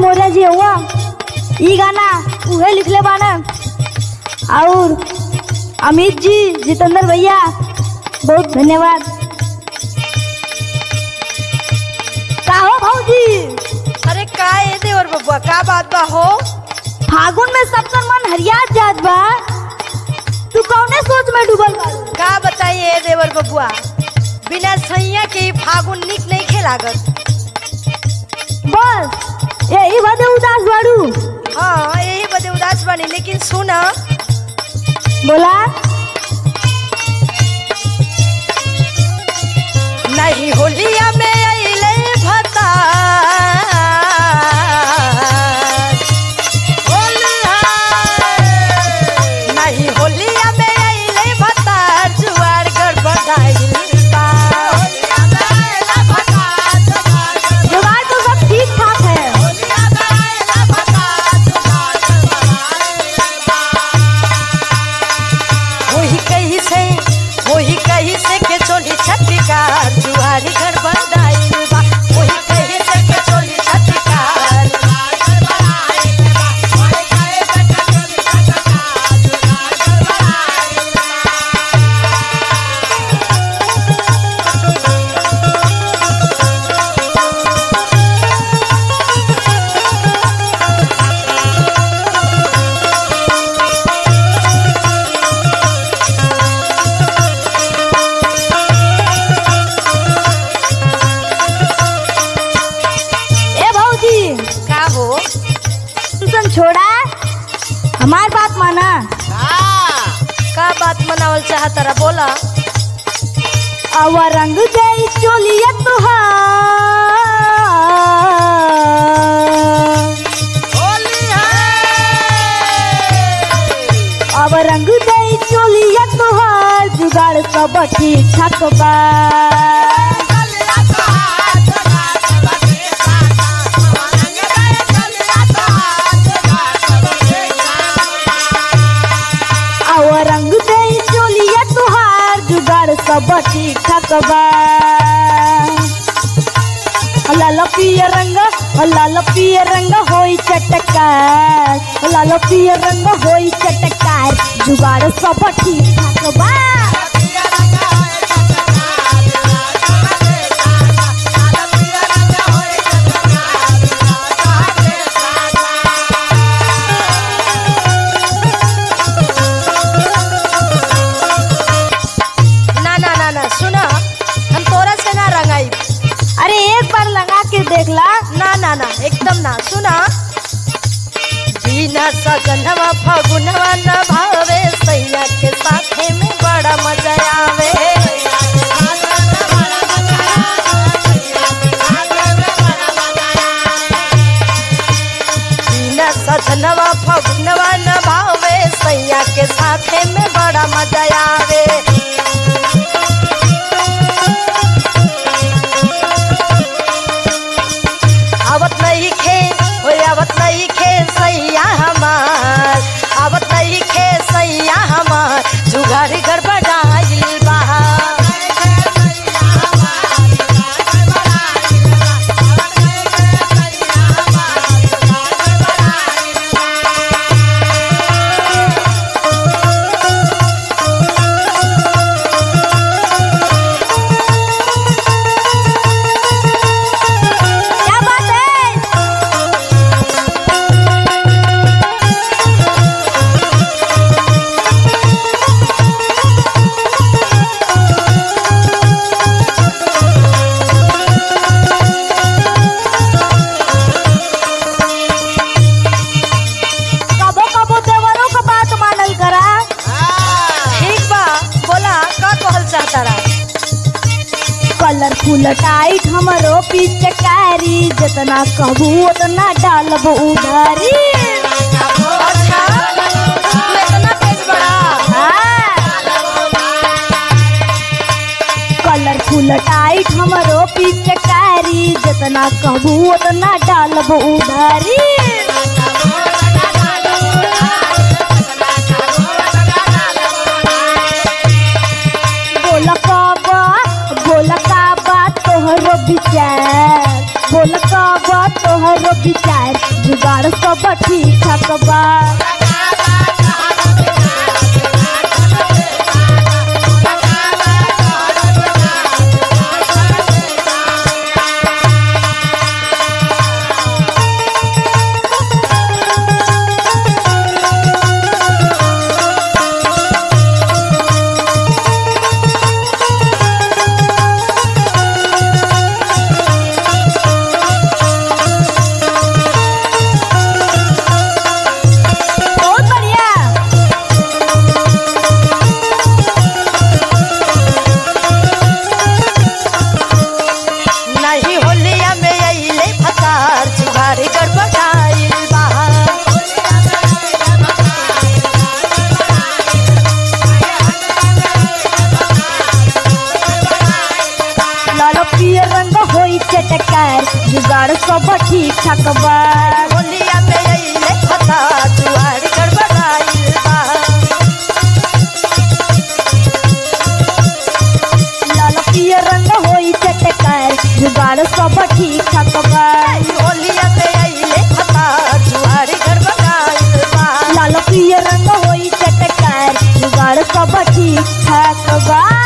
मौर्य जी हुआ ई गाना उहे लिखले बाना और अमित जी जितेंद्र भैया बहुत धन्यवाद का हो भौजी अरे का ए देवर बबुआ का बात बा हो फागुन में सबका मन हरिया जात बा तू कौने सोच में डूबल बा का बताइए ए देवर बबुआ बिना सैया के ई फागुन निक नहीं खेलागत बस यही बदे उदास बाड़ू हाँ यही बदे उदास बनी लेकिन सुन बोला नहीं होलिया में अइले भता नहीं होलिया में अइले भता जुआर गड़बड़ाइल बा जुगाड़ तो सब ठीक ठाक है वही कही से वही कही से के चोली छटकार जुआरी गड़बड़ाइल बा वही कही से के चोली छटकार ए भौजी का हो तुम छोड़ा हमार बात माना का बात मनावल चाहत रहा बोला आवा रंग गई चोलिया तुहार आवा रंग गई चोलिया तुहार जुगाड़ सब ठीक ठाक बा आवा रंग गई चोलिया तुहार जुगाड़ सब ठीक ठाक बा लाल पिय रंग लाल पिय रंग होई चटकार लाल पिय रंग होई चटकार जुगाड़ सब ठीक ठाक बा ना ना ना ना सुना हम तोरा से ना रंगाई अरे एक बार लगा के देख ला ना ना ना एकदम ना सुना बिना सजनवा फगुनवा न भावे सैया के साथे में बड़ा मजा आवे बिना सजनवा फगुनवा न भावे सैया के साथे में बड़ा मजा आवे आवत नहीं खे ओ आवत नहीं खे सैया हमार आवत नहीं खे सैया हमार जुगाड़ गड़बड़ाइल बा क्या बात है कबो कबो देवरों का बात मानल करा ठीक बा बोला का कहल चाहता रहा कलरफुल टाइट हमरो पिचकारी जितना कहबू उतना डालब उधारी अच्छा तू इतना तेज बड़ा कलरफुल टाइट हमरो पिचकारी जितना कहबू उतना डालब उधारी बोल काबा बोल काबा तोहरो विचार बोल काबा तोहरो विचार सब ठीक ठाक बा बहुत बढ़िया नहीं होलिया में अइले फसार जुगाड़ गड़बड़ाइल बा लाल पियर रंग होई चटकार जुगाड़ सब ठीक ठाक बा होलिया में अइले फसार जुगाड़ गड़बड़ाइल बा लाल पियर रंग होई चटकार जुगाड़ सब ठीक ठाक बा होलिया में अइले फसार जुगाड़ गड़बड़ाइल बा लाल पियर रंग होई चटकार जुगाड़ सब ठीक ठाक बा